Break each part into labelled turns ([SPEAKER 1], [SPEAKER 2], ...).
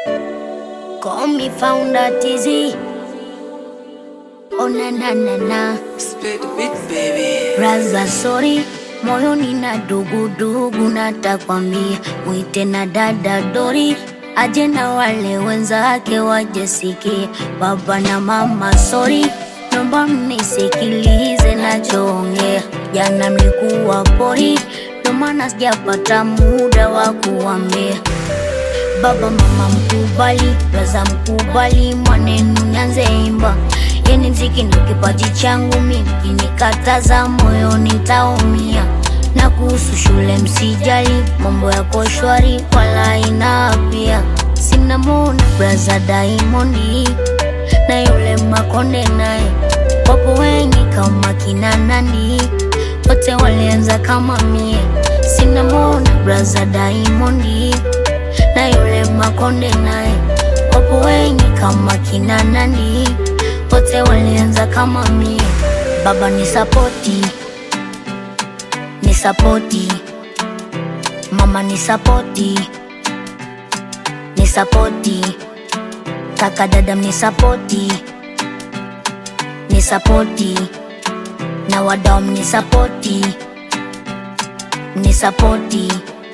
[SPEAKER 1] Call me founder TZ. Oh na na na na.
[SPEAKER 2] Split the beat, baby.
[SPEAKER 1] Raza sorry, moyoni na dugudugu, natakwambia mwite na dada Dori aje na wale wenzake wajesikie. Baba na mama sorry, naomba mnisikilize nachoongea. Jana mlikuwa pori, ndo maana sijapata muda wa kuambia baba mama mkubali, raza mkubali, mwanenu nyanze imba. Yani mziki ndo kipaji changu mimi, kinikataza moyo nitaumia. Na kuhusu shule msijali, mambo yako shwari, wala ina pia. Sina mona braza Diamond na yule Makonde naye, wapo wengi kama kina nani, wote walianza kama mie. Sina mona braza Diamond na yule Makonde naye, wapo wengi kama kina nani, wote walianza kama mie. Baba ni sapoti, ni sapoti, mama ni sapoti, ni sapoti, kaka dada ni sapoti, ni sapoti, na wadau ni sapoti, ni sapoti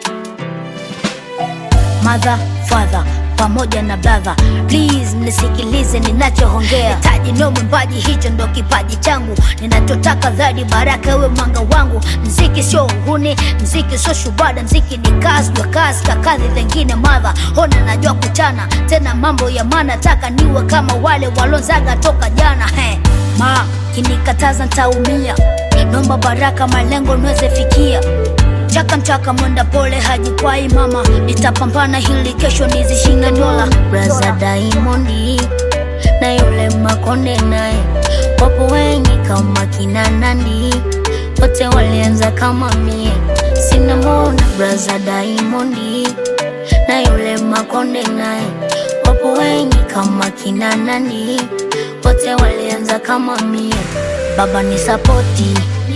[SPEAKER 1] mother father pamoja na brother please nisikilize ninachoongea hitaji no mwimbaji hicho ndo kipaji changu ninachotaka dhadi baraka ewe mwanga wangu mziki sio uhuni mziki sio shubada mziki ni kazi jwa kazi kakadhi lengine madha hona najua kuchana tena mambo ya mana taka niwe kama wale walonzaga toka jana he ma kinikataza ntaumia nomba baraka malengo niweze fikia Chaka mchaka mwenda pole hajikwai mama, nitapambana hili kesho nizishinda dola. Braza Diamond na yule Makonde naye, wapo wengi kama kina Nandi, wote walianza kama mie. Sina mona braza Diamond na yule Makonde naye, wapo wengi kama kina Nandi, wote walianza kama mie. Baba ni sapoti,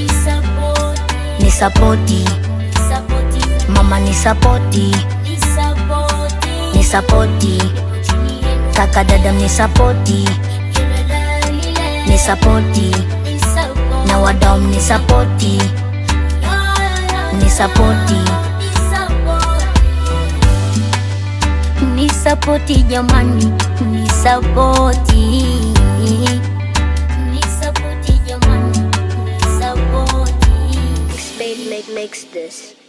[SPEAKER 1] ni sapoti mama ni sapoti, ni sapoti, kaka dada ni sapoti, ni sapoti, na wadau ni sapoti, ni sapoti, ni sapoti jamani, ni sapoti, ni sapoti jamani, ni sapoti.
[SPEAKER 3] Spade make makes this.